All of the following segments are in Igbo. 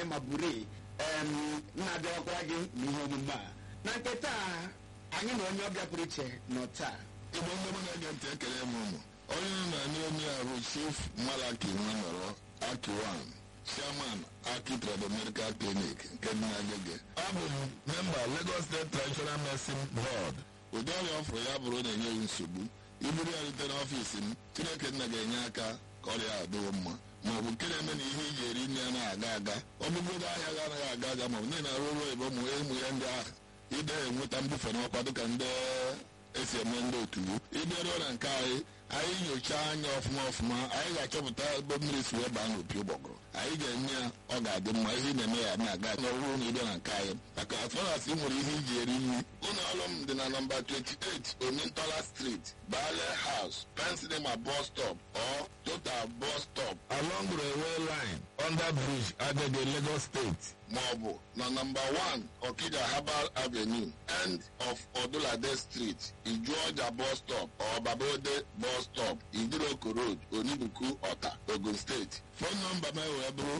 ma buri na-abịakwara gị n'ihe omume a na nke taa anyị na onye ọbịa pụrụ iche nọ taa igbo ndị mụ na-ege ntị ekele m ụmụ onye nọ na ndị onye a bụ chief malaki nwanọrọ akiwan chairman aki trade medical clinic nke dị na agege abụ m memba lagos state traditional medicine board ụdị ọrịa ọfụrụ ya bụrụ na-enye gị nsogbu iburu ya rute n'ọfiisi m chineke nna ga-enye aka ka ọrịa a dịwo mma ma ọ bụ nke na-eme na ihe iji eri nri ya na-aga aga ọbụgodo ahịa ga anaghị aga aga ma ọ bụ niile arụ ụlọ igbo mụ ụmụ ya ndị ahụ ide enweta mbufe n'ọkwa dịka ndị esi eme ndị otu ịbịaruo na nke anyị anyị nyochaa anya ọfụma ọfụma anyị ga-achọpụta ebe mmiri si wee baa n'opi ụgbọgụrụ anyị ga-enye ya ọ ga-adị mma ihe ị na-eme ya na-aga n'ọrụ na ịbịa na nke anyị maka afọras ị nwere ihe iji eri nri ụlọ ọrụ m dị na nọmba 28 omintola street bale house pensinema bus stop or total bus stop along railway line under bridge agege lagos state maọbụ na nọmba 1 okija herbal avenue end of odulade street ijuọja bus stop or babode bus stop idiroko road onibuku ọta ogun steeti fon nọmba m wee bụrụ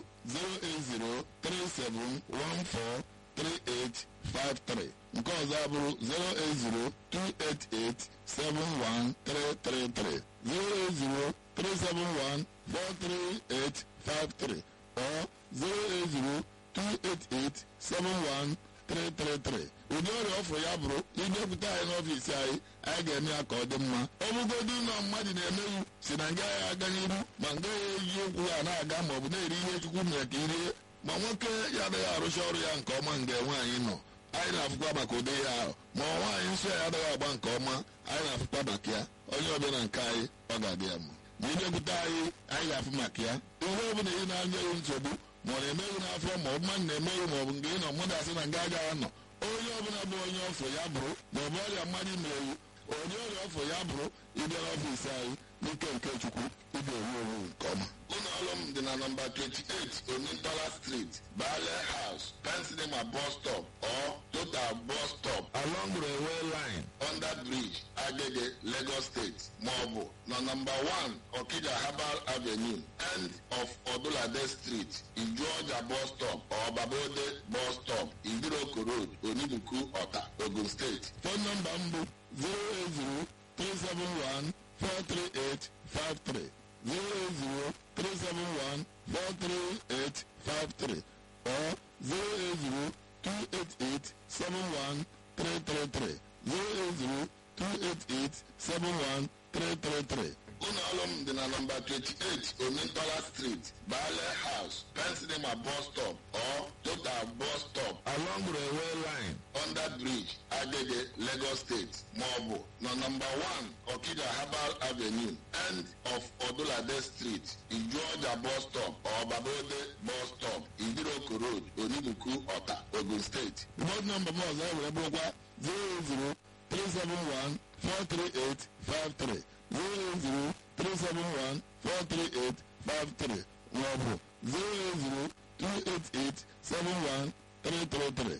08037143853 nke ọzọ abụrụ 08028871333 08037143853 or 08028871333 ụdị ọrịa ọfụrụ ya bụrụ ịbịakwute anyị n'ọfiisi anyị anyị ga-eme ya ka ọ dị mma ọ bụgodu na mmadụ na-emeghị si na nga ya aga n'iru ma nga ya eji ụkwụ ya na-aga ma ọ bụ na-eri ihe chukwu mere ka irie ma nwoke ya adịghị arụcha ọrụ ya nke ọma nga nwaanyị nọ anyị na-afụkwa maka ụdị ya ahụ ma nwaanyị nsọ ya adịghị agba nke ọma anyị na-afụkwa maka ya onye ọbịa na nke anyị ọ ga-adị ya mma ma ịbịakwute anyị anyị ga-afụ maka ya ihe ọ bụla ị na-anya ya nsogbu ma ọ na-emeghị n'afọ ma ọ bụ mmadụ na-emeghị ma ọ bụ nke ị nọ mmadụ asị na nga agaghị anọ onye ọbụla bụ onye ọfọ ya bụrụ ma ọ bụ ọrịa mmadụ merewu onye ọrịa ọfọ ya bụrụ ịbịa n'ọfiisi anyị n'ike nke chukwu ịga ewu ewu nke ọma ụlọ ọrụ m dị na nọmba 28 omintola street bale house pensinema bus stop or total bus stop along railway line under bridge agege lagos state maọbụ na nọmba 1 okija herbal avenue end of odulade street ijuọja bus stop or babode bus stop idiroko road onibuku ọta ogun steeti fon nọmba m bụ 080 43853 08037143853 or 08028871333 08028871333 ụlọ ọrụ m dị na nọmba 28 omintola street bale house pensinema bus stop or total bus stop along railway line under bridge agege lagos state maọbụ na nọmba 1 okija herbal avenue end of odulade street ijuọja bus stop or babode bus stop idiroko road onibuku ọta ogun steeti bọd nọmba m ọzọ were bụrụkwa 080 371 43853 08037143853 maọbụ 08028871333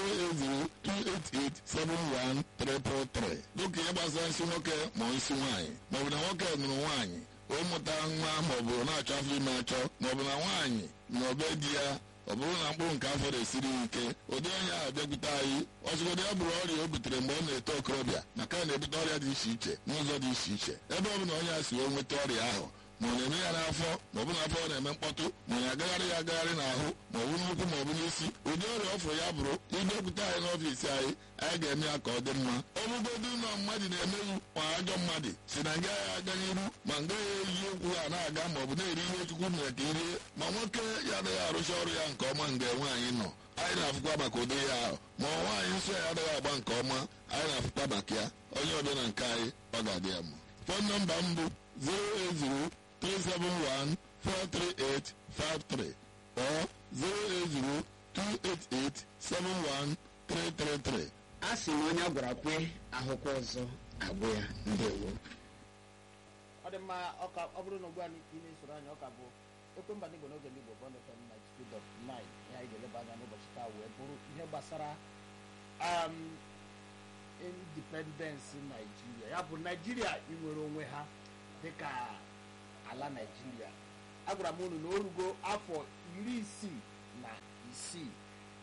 08028871333 dịka ihe gbasara nsị nwoke ma nsị nwaanyị maọbụ na nwoke nụrụ nwaanyị o mụta nwa maọbụ na-achọ afọ ime achọ maọbụ na nwaanyị na obe di ya ọ bụrụ na mkpụrụ nke afọ na-esiri ike ụdị onye ahụ bịakwute anyị ọzụgodị ya bụrụ ọrịa o butere mgbe ọ na-eto okorobịa maka na na-ebute ọrịa dị iche iche n'ụzọ dị iche iche ebe ọ bụla onye a si wee nweta ọrịa ahụ ma ọ na-eme ya n'afọ ma ọ bụ n'afọ ọ na-eme mkpọtụ ma ọ na-agagharị ya agagharị n'ahụ ma ọ bụ n'ụkwụ ma ọ bụ n'isi ụdị ọrịa ọfụ ya bụrụ ịbịakwute anyị n'ọfiisi anyị anyị ga-eme ya ka ọ dị mma ọ bụgodu na mmadụ na-emeghị ma ajọ mmadụ si na nga ya aga n'iru ma nga ya eji ụkwụ ha na-aga ma ọ bụ na-eri ihe chukwu mere ka irie ma nwoke ya adịghị arụcha ọrụ ya nke ọma mgbe nwaanyị nọ anyị na-afụkwa maka ụdị ya ahụ ma nwaanyị nsọ ya adịghị agba nke ọma anyị na-afụkwa maka ya onye ọbịa na nke anyị ọ ga-adị ya mma fon nọmba m bụ 08037143853 or 08028871333 a sị na onye a gwara kwe ahụkwa ọzọ agwụ ya ndewo ọ dị mma ọka ọ bụrụ na ugbu a ị na-esoro anyị ọka bụ ekwe mba n'igbo n'oge n'igbo bọnd fm 92.9 ihe anyị ga-eleba anya n'ụbọchị taa wee bụrụ ihe gbasara um, independence naijiria ya bụ naijiria inwere onwe ha dịka ala naijiria agwara m unu na o rugo afọ iri isii na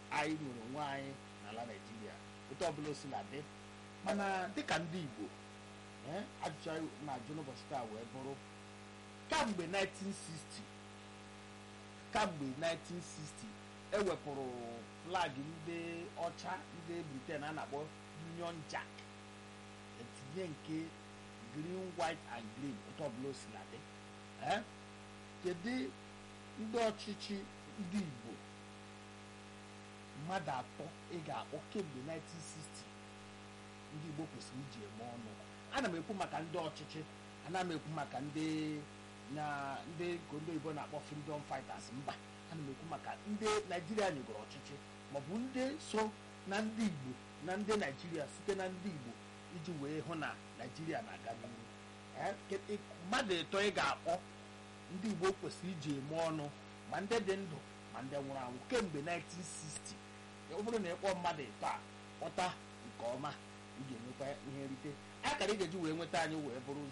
anyị nwere onwe anyị n'ala naijiria otu ọbụla o si na dị mana dịka ndị igbo eh, ajụjụ anyị na-ajụ n'ụbọchị taa wee bụrụ kamgbe 1960 kamgbe 1960 ewepụrụ flag ndị ọcha ndị briten a na-akpọ union jack etinye nke green white and green otu ọbụla o si na dị Eh? kedu ndị ọchịchị ndị igbo mmadụ atọ ị ga-akpọ kemgbe 1960 ndị igbo kwesịrị iji eme ọnụ ana m ekwu maka ndị ọchịchị ana m ekwu maka ndị na ndị nke ndị oyibo na-akpọ freedom fighters mba ana m ekwu maka ndị naijiria nyegoro ọchịchị maọbụ ndị so na ndị igbo na ndị naijiria site na ndị igbo iji wee hụ na naijiria na-aga n'ihu Eh, ke- ị- mmadụ ịtọ ị ga-akpọ ndị igbo kwesịrị iji eme ọnụ ma ndị dị ndụ ma ndị nwụrụ anwụ kemgbe 1960 ọ bụrụ na ịkpọ mmadụ ịtọ a kpọta nke ọma ị ga-enwekwa ihe nrite akara ị ga-eji wee nweta anyị wee bụrụ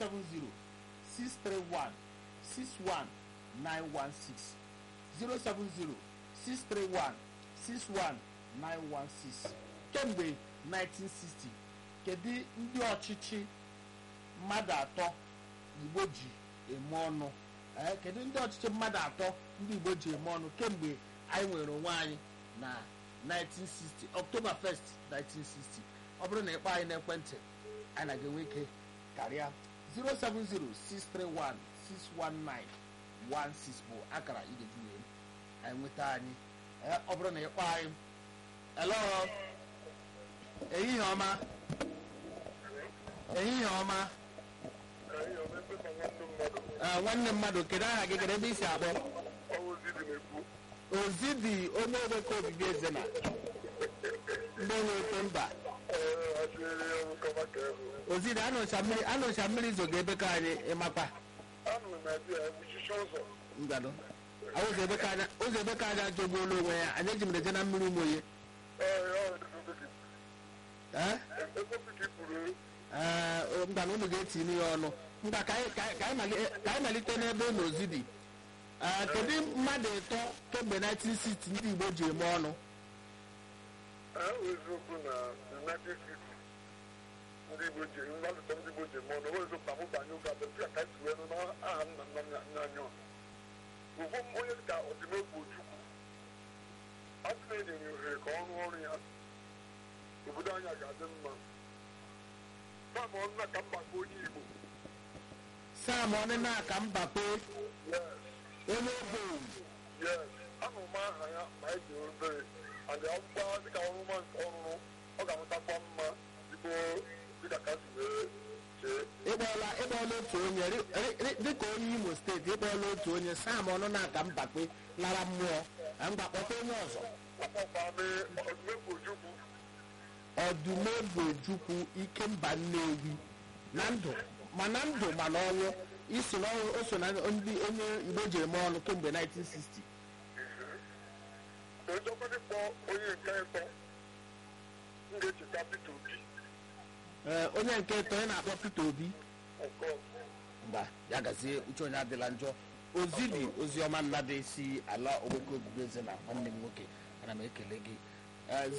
070-631-61916 070-631-61916 kemgbe 1960 kedu ndị ọchịchị mmadụ atọ igbo ji eme ọnụ ee kedu ndị ọchịchị mmadụ atọ ndị igbo ji eme ọnụ kemgbe anyị nwere onwe anyị na 1960 ọktoba 1st 1960 ọ bụrụ na ịkpọ anyị n'ekwentị anyị na ga-enwe ike karịa 07063161916 bụ akara ị ga-eji wee anyị nweta anyị ee ọ bụrụ na ịkpọ anyị elo ehihie ọma ehihie ọma Ah, nwanne mmadụ kedu aha gị kedu ebe i si akpọ ozidi onye eweka obibi eze na ndị nwekwe mba ozidi anụcha mmiri anụcha mmiri zoga ebe ka anyị ịmakwa ngado ụzọ ebe ka anya ụzọ ebe ka anyị ajọgbuola onwe ya anyị eji mere je na mmiri umoye ee ee ngana unu ga-etinye ya ọnụ mgba ka anyị- ka anyị- ka anyị mali- ka anyị malite n'ebe ụlọ ozidi ee kedu mmadụ ịtọ kemgbe 1960 ndị igbo ji eme ọnụ eziokwu na united states ndị igbo ji mmadụ tọ ndị igbo ji eme ọnụ eziokwu na mụ banye ụka bụ ka ka esi wee nụ n'aha nna nna m n'anya ugwu m onye dịka ọdịmegwu ojukwu a sị na enyere ohere ka ọ rụọ ọrụ ya obodo anyị ga-adị mma sam ọnụna ka mba ka onye igbo sam ọnịna ka mbakwe yes onye bụ yes anụ m aha ya ma e ji obere and akwụkwọ dịka ọrụma nke ọrụrụ ọ ga-amụtakwa mma igbo dịka ka si wee chee ịkpọọla ịkpọọla otu onye ri- ri- ri- dịka onye imo steeti ịkpọọla otu onye sam ọnụna ka mbakwe lara mmụọ na mgbakpọta onye ọzọ akpọkwame ọdụmegwu ojukwu ọdụmegbochukwu ikemba nnewi na ndụ ma na ndụ ma na ọnwụ iso na ọnwụ o so na ndị onye igbo ji eme ọnụ kemgbe 1960 ojọkwadị kpọ onye nke ịtọ m ga-echeta Peter Obi Ee, onye nke ịtọ onye na-akpọ Peter Obi nke ọzọ mba ya gazie uche onye adịla njọ ozidi oziọma nnadị si ala oweke obibi eze na nwanne m nwoke ana m ekele gị Ee,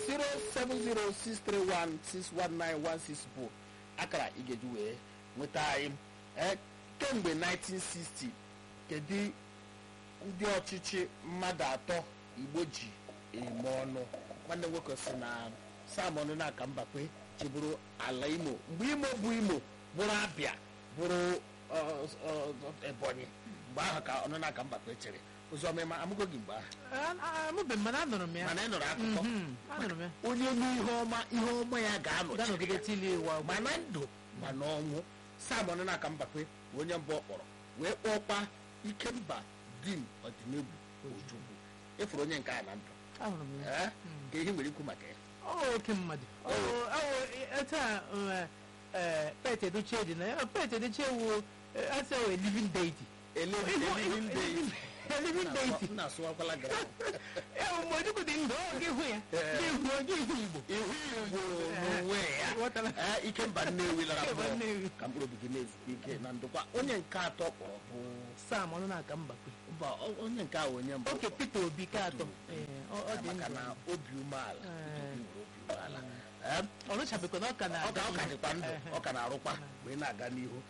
07063161916 bụ akara ị ga-eji wee nweta anyị Ee, kemgbe 1960 kedu ndị ọchịchị mmadụ atọ igbo ji eme ọnụ nwanne m nwoke si na samon na aka mbakwe chịbụrụ ala imo mgbe imo bụ imo bụrụ abịa bụrụ ọ, ọ, ọ, ebonyi mgbe ahụ ka ọnụ na-aka mbakwe chere ụzọma ịma amụgo gị mgbe ahụ amụbeghị mana anụrụ m ya mana ị nụrụ akụkọ Mhm, anụrụ m ya onye nwe ihe ọma ihe ọma ya ga-anọchi ga-anọgide tili ịwa ma na ndụ ma n'ọnwụ samon na-aka mbakwe bụ onye mbụ ọ kpọrọ wee kpọkwa ikemba dim ọdịnegwu ojukwu ịfụrụ onye nke a na ndụ ahụrụ m ya ee ka ihe nwere ikwu maka ya ọ oke mmadụ Ọ bụ- ọ bụ taa pet edochie dị na ya pet edochie wu asa wee living deity Ele- Ihu- eliving ihu- deity. living deity m na-asụwakwala gara ya bụ mgbe ojukwu dị ndụ ọ ga-ihu ya ga-ihu ga-ihu igbo ihu igbo n'onwe ya Ghọtara. Ee, ikemba nnewi lara Ikemba mmụọ Nnewi. ka mkpụrụ obi gị na-ezute ike na ndokwa onye nke atọ kpọrọ bụ sam ọnụ na-aka mbakwe mba o- onye nke ahụ onye mbụ oke peter obi ka atọ Ee, ọ ọ dị maka na ndụ obi umeala Ee. Obi nwere obi umeala Em, ọ rụchabekwa na ọ ka na ọ ka ọ ka dịkwa ndụ ọ ka na-arụkwa mgbe ị na-aga n'ihu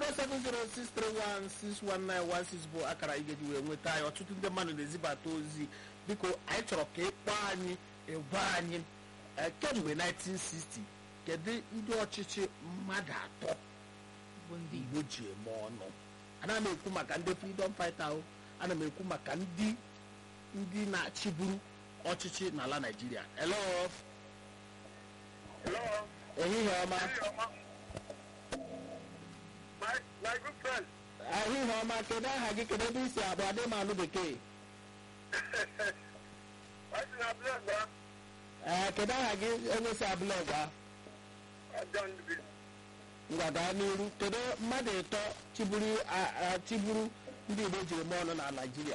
07063161916 bụ akara ị ga-eji wee nweta anyị ọtụtụ ndị mmadụ na-ezibata ozi biko anyị chọrọ ka ịkpọ anyị ịgwa anyị eh, kemgbe 1960 kedu ndị ọchịchị mmadụ atọ bụ ndị igbo ji eme ọnụ ana m ekwu maka ndị freedom fighter ahụ ana m ekwu maka ndị ndị na-achịburu ọchịchị n'ala naijiria hello Hello. ehihie ọma My, my good friend. ahịhịa ọma kedu aha gị kedu ebe isi abụ adị m anụ bekee What's in our blood, man? ee kedu aha gị onye si abụla gwa I done the bit. ngwa gaa n'iru kedu mmadụ ịtọ chiburu a- a- chiburu ndị igbo jiri mee ọnụ na naijiria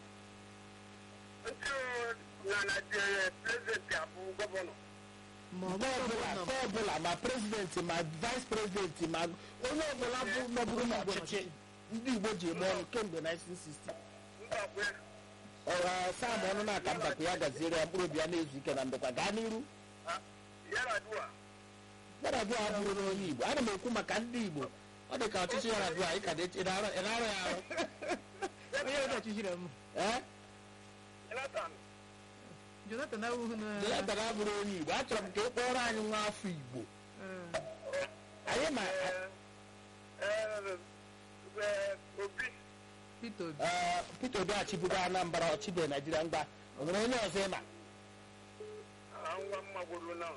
Until na Nigeria, president Abu Governor. ma ọ mgbe ọbụla bụ mgbe ọbụla ma prezidenti ma vice prezidenti ma onye ọbụla bụ nọbụrụ n'ọchịchị ndị igbo ji eme ọnụ kemgbe 1960 Mbakwe. ọra sam ọnụ na-aka mbakwa ya gaziere ya mkpụrụ obi ya na-ezu ike na ndokwa gaa n'iru Yaradua. yaradua abụrụ na onye igbo ana m ekwu maka ndị igbo ọ dị ka ọchịchị yaradua ị ka na-eche- ị na-arụ ị na-arụ ya arụ onye ọbụla ọchịchịrị m ee Jonathan. jonathan awụhụ na jonathan abụrụ onye igbo achọrọ m ka ị kpọrọ anyị nwa afọ igbo Ee, anyị ma Uh, uh, uh, Obi. peter obi ee, peter obi achịbugo anambra ọchịbe naijiria mgba o nwere onye ọzọ ịma Nwa mma gwuru na.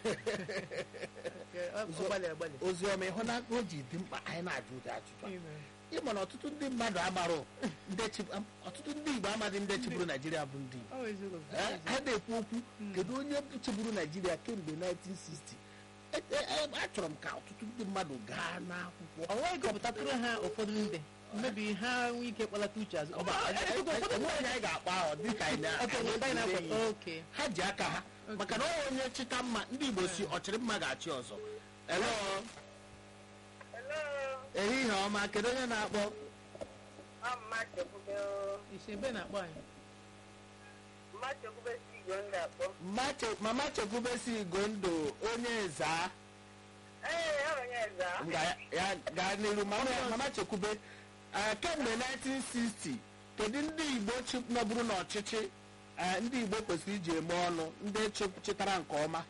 Nke ọ ọ gbalị agbalị ozi ọma ịhụ na o ji dị mkpa anyị na-ajụ ụdị ajụjụ a. Ime. ịma na ọtụtụ ndị mmadụ amarụ ndị chi- am- ọtụtụ ndị igbo amaghị ndị chịburu naijiria bụ ndị igbo Ọ bụ eziokwu, ọ bụ Eh, eziokwu. ha na-ekwu okwu kedu onye chịburu naijiria kemgbe 1960 E- e- e- achọrọ m ka ọtụtụ ndị mmadụ gaa n'akwụkwọ ọ nweghị gụpụtatụrụ ha ụfọdụ ndị mebi ha nwee ike kpalata uche azụ Ọba, e- e- e- enweghị onye anyị ga-akpọ ahụ dịka anyị na- Oke, anyị ndị anyị na-ele na-akwa- ya. oke. ha ji aka ha maka na ọ onye chịta mma ndị igbo si ọchịrị mma ga-achị ọzọ Hello? Hello. ehihie ọma kedu onye na-akpọ I'm Machekwube. isi ebe na-akpọ anyị Machekwube si igwe ndị akpọ. Mache- mama chekwube si igondo onye zaa Ee, ọ onye eze ahụ. Nga ya gaa n'iru mama mama chekwube eh, kemgbe 1960 kedu ndị igbo chi- nọbụrụ n'ọchịchị eh, ndị igbo kwesịrị iji eme ọnụ ndị chi- chịtara nke ọma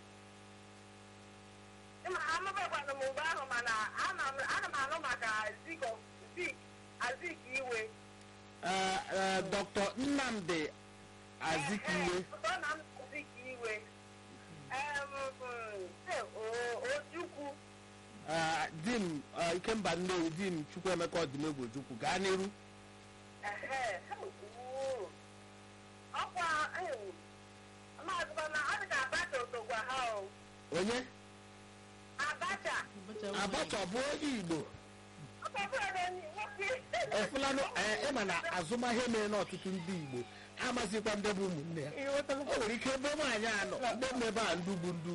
Ịma amụbakwana m mgbe ahụ mana ana m ana m anụ maka Zik Zik Azik Iwe. Eh, eh, dr nnamdi azikiwe Ee, pụta na m Zik Iwe. Em, mm, eh, O- Ojukwu. eh, di m eh, ikemba nnewi di m chukwuemeka ọdịmegwu ojukwu gaa n'iru Ehe, oo. Ọkwa em, maazị Bana, ọ dị ka Abacha otokwa ha o. onye Abacha. abacha ọ bụ onye igbo Ọ bụ ọbụla na nwoke. efulanụ eh, ịma na azụmahịa mere n'ọtụtụ ndị igbo ha amazikwa ndị bụ ụmụnne ya o nwere ike ebe nwaanyị anọ ndị nọ ebe a ndụ bụ ndụ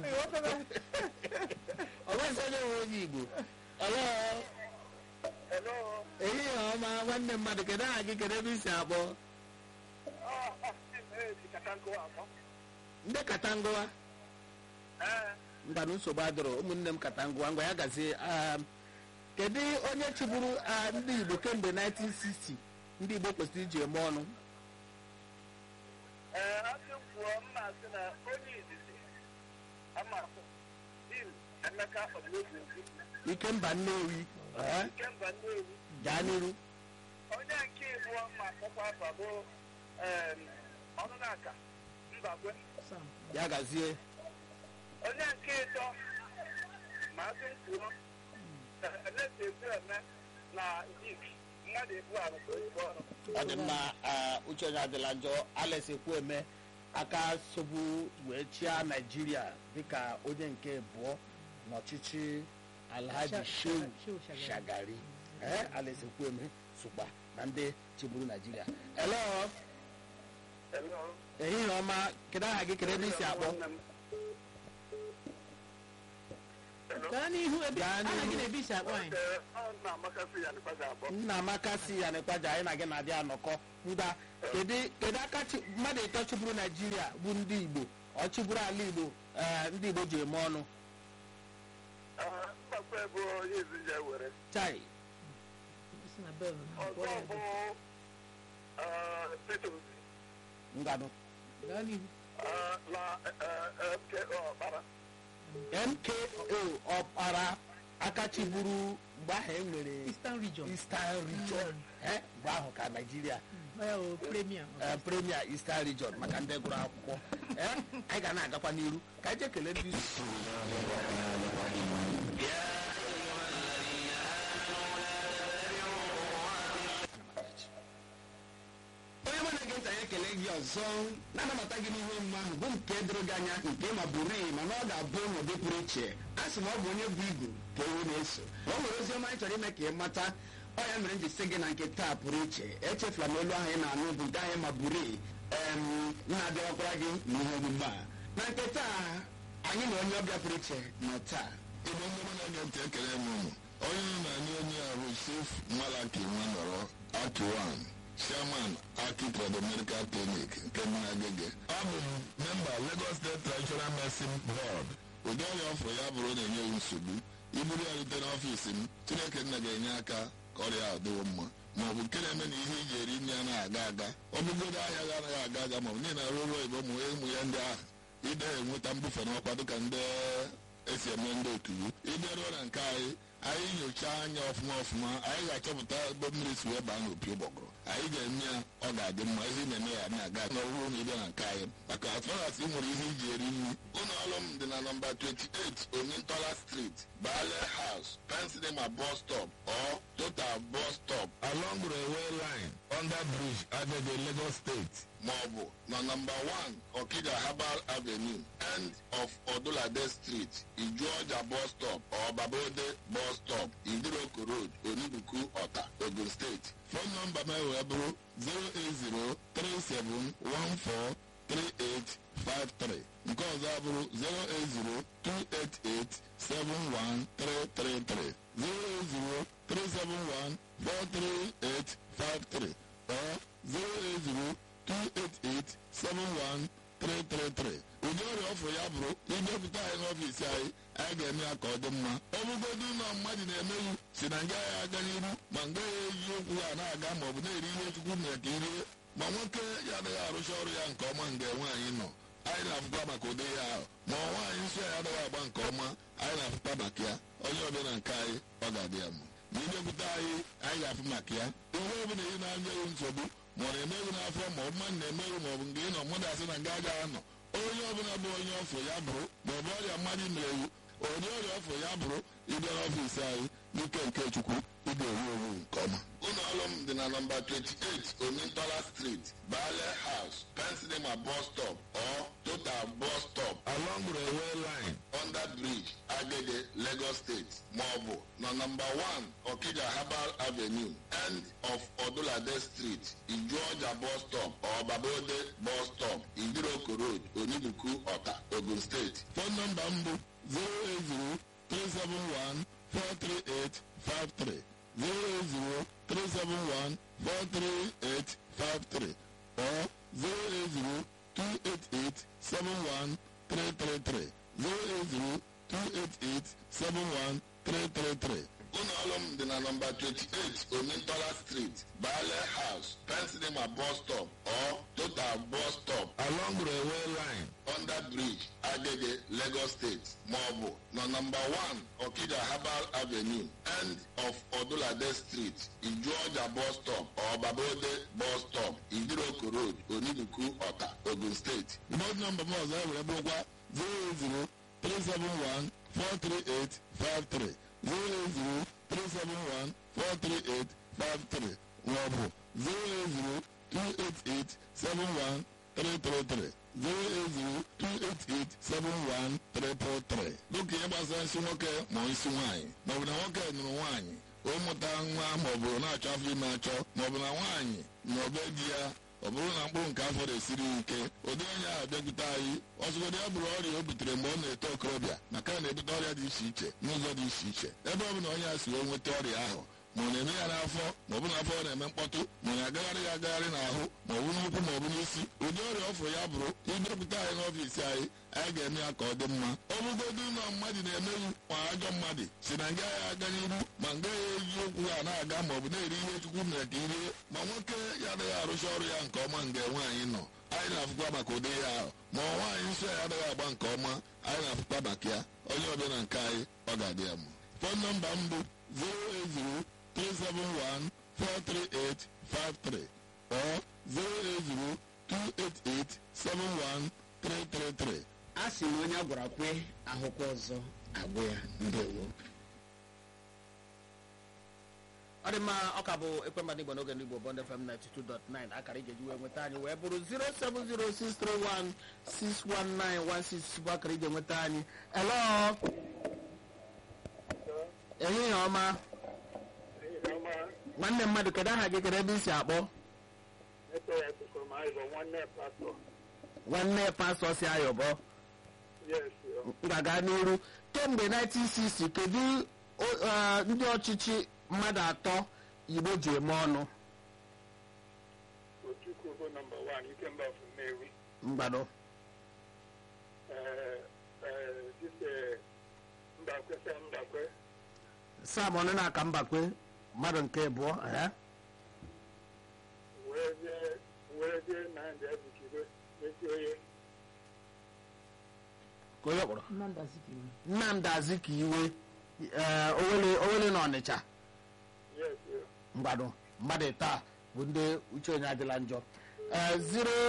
ọ nweghịzi onye nwe onye igbo Hello? Hello. ehihie ọma nwanne mmadụ kedu aha gị kedu ebe isi akpọ Ọ, ọ, eh, sikata nkụwa afọ. ndị katangụwa Ee. mbanụ nsogbu adịrọ ụmụnne m katangụwa ngwa ya gazie um, kedu onye chịburu ah, ndị igbo kemgbe 1960 ndị igbo kwesịrị iji eme ọnụ Ee, asị kwuo mma sị na onye izizi ama Dim Emeka Ọdịnozi Nzikwu ikemba nnewi eh, nke mba Nnewi gaa n'iru onye nke ịbụọ ma kpọkwa afa bụ em, ọnụnaka Mbakwe Sam. ya gazie onye nke ịtọ maazị Nkwuru Eleta Ekwueme na Dik mmadụ ebu arụ ka oyibo ọrụ ọ dị mma ah, uche onye adịla njọ alex ekwueme aka sobu wee chịa naijiria dịka onye nke abụọ n'ọchịchị alhaji Sha- shehu Shehu Shagari. shagari ee alex ekwueme sokwa na ndị chịburu naijiria elo Hello. ehihie ọma kedu aha gị kedu ebe isi akpọ Hello. gaa n'ihu ebe Gaa aha n'ihu. gị na-ebe isi akpọ anyị Ee, ọ na-amakasị ya n'ikpeazụ abụọ. nna amaka si ya n'ịkwaja anyị na gị na-adị anọkọ ngwa kedu kedu aka chi- mmadụ ịtọ chụburu naijiria bụ ndị igbo ọ chụburu ala igbo ee, ndị igbo ji eme ọnụ Ah, Mbakwe bụ onye izu ya were. chai si na bel Ọzọ bụ ah, Peter Obi, nganụ gaa n'ihu ah, na eh, eh, MKO Ọkpara. mko ọkpara aka chiburu mgbe ahụ e nwere eastern region eastern region Eh, mgbe ahụ ka naijiria ya o premier eh, premier eastern region maka ndị gụrụ akwụkwọ Eh, anyị ga na-agakwa n'iru ka anyị jee kelee ndị isi onye mụ na-ege ntị anyị ekele gị ọzọ na-anabata gị n'ihe omume ahụ bụ nke doro gị anya nke ma bụrụ mana ọ ga-abụ n'ụdị pụrụ iche a sị ma ọ bụ onye bụ igu ka ewu na-eso ma ọ nwere ozi ọma anyị chọrọ ime ka ị mata ọ ya mere m ji sị gị na nke taa pụrụ iche echefula m olu ahụ ị na-anụ bụ nke anyị ma bụrụ na-abịakwara gị n'ihe omume a na nke taa anyị na onye ọbịa pụrụ iche nọ taa igbo ndị mụ na-ege ntị ekele m ụnụ onye nọ na anyị onye a bụ chief malaki nwanọrọ akiwan chairman aki trade medical clinic nke dị n'agege abụ m memba lagos state traditional medicine board ụdị ọrịa ọfụ ya bụrụ na-enye m nsogbu iburu ya rute n'ọfiisi m chineke nna ga-enye aka ka ọrịa a dịwo mma ma ọ bụ nke na-eme na ihe iji eri nri anaghị aga aga ọ bụgodo ahịa ga anaghị aga aga ma ọ bụ niile arụ ụlọ igbo ụmụ ụmụ ya ndị ahụ ide enweta mbufe n'ọkwa dịka ndị esi eme ndị otu ịbịaruo na nke anyị anyị nyochaa anya ọfụma ọfụma anyị ga-achọpụta ebe mmiri si wee baa n'opi ụgbọgụrụ anyị ga-eme ya ọ ga-adị mma ihe ị na-eme ya na-aga n'ọrụ na ịbịa na nke anyị maka atụrasị ị nwere ihe iji eri nri ụlọ ọrụ m dị na nọmba 28 omintola street bale house pensilema bus stop or total bus stop along railway line under bridge agege lagos state maọbụ na nọmba 1 okija herbal avenue end of odulade street ijuọja bus stop or babode bus stop idiroko road onibuku ọta ogun steeti fon nọmba m wee bụrụ 08037143853 nke ọzọ abụrụ 08028871333 08037143853 or 08028871333 ụdị ọrịa ọfụ ya bụrụ idepụta anyị n'ọfiisi anyị anyị ga-eme ya ka ọ dị mma ọ bụgodu ụlọ mmadụ na-emeghị si na nga ya aga n'iru ma nga ya eji okwu ya na-aga ma ọ bụ na-eri ihe chukwu mere ka irie ma nwoke ya adịghị arụcha ọrụ ya nke ọma nga nwaanyị nọ anyị na-afụkwa maka ụdị ya ahụ ma ọ nwaanyị nsọ ya adịghị agba nke ọma anyị na-afụkwa maka ya onye ọbịa na nke anyị ọ ga-adị ya mma ma idepụta anyị anyị ga-afụ maka ya ihe ọbụla ị na-anya ewu nsogbu ma ọ na-emeghị n'afọ ma ọ bụ mmadụ na-emeghị ma ọ bụ nke ị nọ mmadụ asị na nga agaghị anọ onye ọbụla bụ onye ọfụ ya bụrụ ma ọ bụ ọrịa mmadụ mere ewu onye ọrịa ọfụ ya bụrụ ịbịa n'ọfiisi anyị n'ike nke chukwu ị ga-ewu ewu nke ọma ụlọ ọrụ m dị na nọmba 28 omintola street bale house pensilema bus stop or total bus stop along railway line under bridge agege lagos state maọbụ na nọmba 1 okija herbal avenue end of odulade street ijuọja bus stop or babode bus stop idiroko road onibuku ọta ogun steeti fon nọmba m bụ 08037143853 08037143853 or 08028871333 08028871333 ụlọ ọrụ m dị na nọmba 28 omintola street bale house pensilema bus stop or total bus stop along railway line under bridge agege lagos state maọbụ na nọmba 1 okija herbal avenue end of odulade street ijuọja bus stop or babode bus stop idiroko road onibuku ọta ogun steeti bọd nọmba m ọzọ ewere bụrụkwa 080 371 43853 08037143853 maọbụ 08028871333 08028871333 dịka ihe gbasara nsị nwoke ma isi nwaanyị maọbụ na nwoke nụrụ nwaanyị ụmụta nwa maọbụ na-achọ afọ ime achọ maọbụ na nwaanyị na obe di ya ọ bụrụ na mkpụrụ nke afọ na-esiri ike ụdị onye ahụ bịakwute anyị ọzụgodị ya bụrụ ọrịa o butere mgbe ọ na-eto okorobịa maka na na-ebute ọrịa dị iche iche n'ụzọ dị iche iche ebe ọ bụ na onye a si wee nweta ọrịa ahụ ma ọ na-eme ya n'afọ ma ọ bụ n'afọ ọ na-eme mkpọtụ ma ọ na-agagharị ya agagharị n'ahụ ma ọ bụ n'ụkwụ ma ọ bụ n'isi ụdị ọrịa ọfụ ya bụrụ ịbịakwute anyị n'ọfiisi anyị anyị ga-eme ya ka ọ dị mma ọ bụgodu ụlọ mmadụ na-emewu ma ajọ mmadụ si na nga ya aga n'iru ma nga ya eji okwu ha na-aga ma ọ bụ na-eri ihe chukwu mere ka irie ma nwoke ya adịghị arụcha ọrụ ya nke ọma nga nwaanyị nọ anyị na-afụkwa maka ụdị ya ahụ ma ọ nwaanyị nsọ ya adịghị agba nke ọma anyị na-afụkwa maka ya onye ọbịa na nke anyị ọ ga-adị ya mma fon nọmba m bụ 08037143853 or 08028871333 a sị na onye a gwara kwe ahụkwa ọzọ agwụ ya ndewo ọ dị mma ọ ka bụ ekwemba n'igbo n'oge n'igbo bond fm 92.9 akara ije ji wee nweta anyị wee bụrụ 07063161916 bụ akara ije nweta anyị elo ehihie ọma nwanne mmadụ kedu aha gị kedu ebe i si akpọ nwanne pastọ si ayọbọ ga-aga n'iru kemgbe 1960 kedu o- eh, ndị ọchịchị mmadụ atọ igbo ji eme ọnụ Ojukwu bụ nọmba wan Ikemba of Nnewi. mgbado Eh, eh, this, eh, Mbakwe Sam Mbakwe. sam ọnụ na-aka mbakwe mmadụ nke abụọ eh? wee jee wee jee Nnamdi Azikiwe ezi onye ka onye kpọrọ Nnamdi Azikiwe. nnamdị azikiwe eh, owele owele na ọnịcha yes eh, mgbado mmadụ taa bụ ndị uche onye adịla njọ Eh,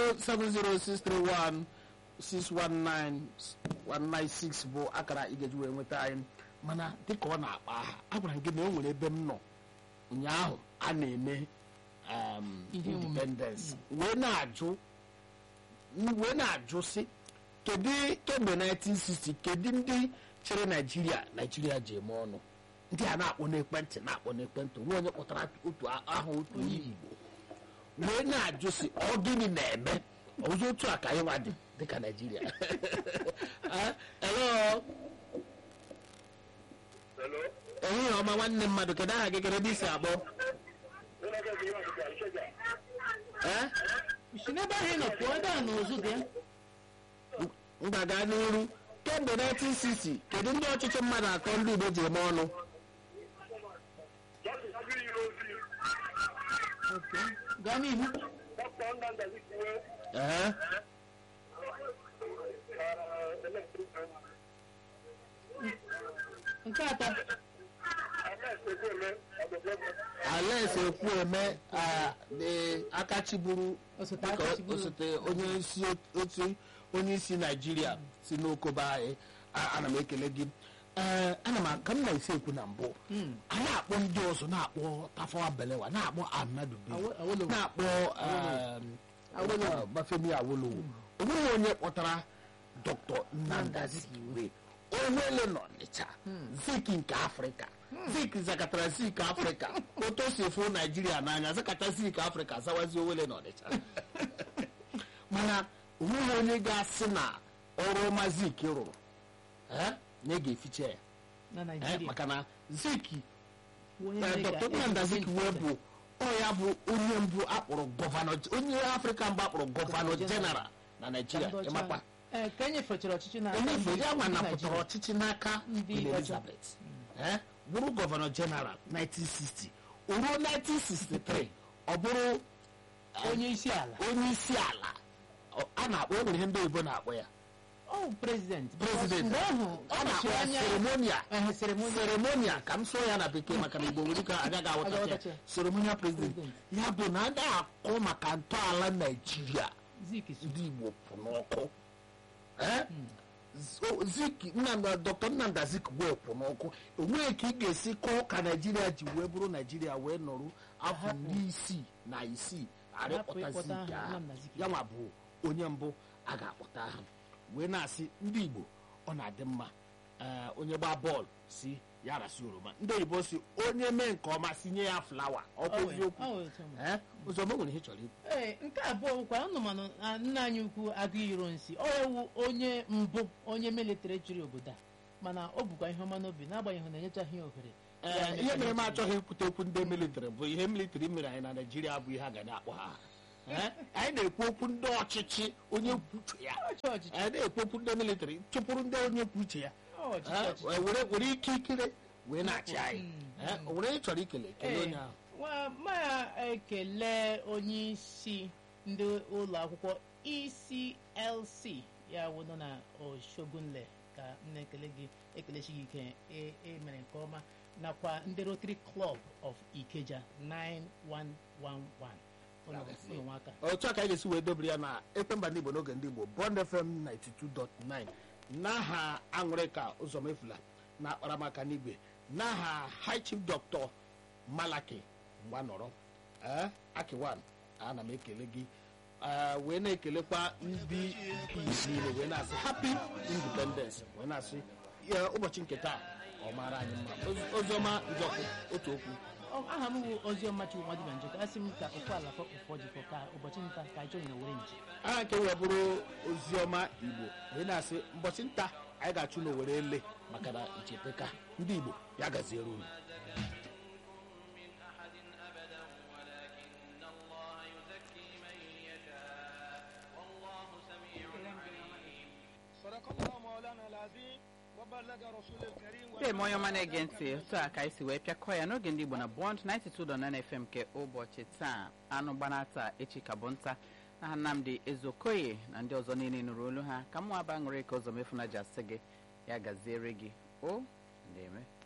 070631619 bụ akara igeji wee nweta anyị mana dịka ọ na-akpa aha agwara m gị na o nwere ebe m nọ ụnyaahụ a na-eme um, Ihe omume. independence wee na-ajụ wee na-ajụ sị kedu kemgbe 1960 kedu ndị chere naijiria naijiria ji eme ọnụ ndị a na-akpọ n'ekwentị na-akpọ n'ekwentị onwe onye kpọtara otu a- aha otu onye igbo wee na-ajụ sị ọ gịnị na-eme ọzọ otu a ka anyị nwa dị dịka naijiria Eh, hello hello ehihie ọma nwanne mmadụ kedu aha gị kedu ebe isi akpọ Ụlọ ọgwụ ihe ọdịda Ikeja. Eh? si n'ebe ahụ ị nọ pụọ ebe a n'ụzụ dị mgbaga n'iru kemgbe 1960 kedu ndị ọchịchị mmadụ atọ ndị igbo ji eme ọnụ Justice Agiri yiri ozi gaa n'ihu Dr. Nnamdi Azikiwe Ehe. eh, elected nke atọ Ahmed Ekwueme ọdọdọdọ alex ekwueme ah, dị aka chiburu osote dịka aka chiburu osote onye isi otu onye isi naijiria si n'okobe anyị a- ana m ekele gị ee ana m ka m na-esi ekwu na mbụ a na-akpọ ndị ọzọ na-akpọ tafawa belewa na-akpọ amadu bello Awo- Awolowo. na-akpọ um, uh, bafemi awolowo onweghị onye kpọtara dr nnamdi azikiwe onwele n'ọnịcha zik nke afrịka zik zakatara zik afrịka otu o si efu naijiria n'anya zakata zik afrịka zawazi owele n'ọnịcha mana onweghị onye ga-asị na ọrụ ọma zik rụrụ eh, na ị ga-eficha ya na eh, naijiria maka na zik onye Eh, na-ega- dr nnamdi azikiwe bụ ọ ya bụ onye mbụ akpọrọ gọvanọ onye afrịka mbụ akpọrọ gọvanọ jeneral na naijiria Ndị ọcha. ịmakwa Eh, ka e nyefechara ọchịchị n'aka emefe ndị- ya nwa ndị napụtara Naịjirịa. ọchịchị n'aka Ndị Queen ọcha. elizabeth Eh, bụrụ gọvanọ jeneral 1960 o ruo 1963 ọ bụrụ onye isi ala onye isi ala Ọ- a na-akpọ o nwere ihe ndị oyibo na-akpọ ya ọ prezident President. mgbe ahụ a na-akpọ ya anya seremonia ehe seremoni seremonia ka m sụọ ya na bekee maka na igbo nwere ike agaghị aghọtacha Aghọtacha. ya seremonia president President. ya bụ na a na-akọ maka ntọala naijiria zik so ndị igbo pụ n'ọkụ Eh? Z- zik nnamdị dr nnamdị zik wee kwụ n'ọkụ enweghị ka ị ga-esi kọọ ka naijiria ji wee bụrụ naijiria wee nọrụ afọ iri isii na isii arịkpọta ịkpọta zik aha ahụ Nnamdi Azikiwe. ya nwa bụ onye mbụ a ga-akpọta aha wee na-asị ndị igbo ọ na-adị mma ee, onye gbaa bọọlụ si ya rasị oroma ndị oyibo si onye mee nke ọma si nye ya flawa ọkwa Ọ wụ- eziokwu ọ wụ otu a. Ee, ụzọma nwere ihe ị chọrọ ikwu ee nke abụọ bụkwa anụmanụ na nna anyị ukwu agụ iro nsi ọ ewu onye mbụ onye militiri chịrị obodo a mana ọ bụkwa ihe ọma n'obi n'agbanyeghị na enyechaghị ya ohere Ya Ee, ihe mere m mechara achọghị ikwute okwu ndị militiri bụ ihe militiri mere anyị na naijiria bụ ihe a ga na-akpọ ha Ee, anyị na-ekwu okwu ndị ọchịchị onye kwuo uche ya ọchị ọchịchị anyị na-ekwu okwu ndị militiri chụpụrụ ndị onye kwuo uche ya ọchịchị Ee, ọchịchị were were ike ikere wee na-achị anyị Mm, Ee, o nwere onye chọrọ ikele kele Ee, onye ahụ nwa maya ekele onye isi ndị ụlọ akwụkwọ ECLC ya wụ nọ na Oshogunle ka m na-ekele gị ekelechi gị ike e- e mere nke ọma nakwa ndị Rotary Club of Ikeja 9111 ụlọ ụlọ nwaka otu a ka anyị ga-esi wee dobere ya na ekwemba ndị igbo n'oge ndị igbo bond fm 92.9 n'aha aṅụrịka ụzọmefula na akparamaka n'igwe n'aha high chief dr malaki mgbanọrọ ee akiwan ana m ekele gị ee, wee na-ekelekwa ndị peace niile wee na-asị happy independence wee na-asị ya, ụbọchị nke taa ọ mara anyị mma Ozi- oziọma njọkụ otu okwu Ọ- aha m bụ Oziọma Chukwu Nwadibia Njọkụ asị m ka okwu ala ụfọdụ ka ụbọchị nta ka anyị chọrọ na were nje aha nke wee bụrụ oziọma igbo wee na-asị mbọchị nta anyị ga-achụ n'owere ele maka na icheteka ndị igbo ya gaziere unu من أحد أبدا ولكن الله يزكي من يشاء والله سميع عليم صدق الله مولانا العظيم وبلغ رسول الكريم ndị eme onye ọma na-ege ntị otu a ka anyị si wee pịakọ ya n'oge ndị igbo na bond 92.9 fm nke ụbọchị taa anụ gbana taa echi ka bụ nta na nnamdị ezokoye na ndị ọzọ niile nụrụ olu ha ka mụ aba ṅụrị ka ụzọ mefu na ji asị gị ya gaziere gị o ndị eme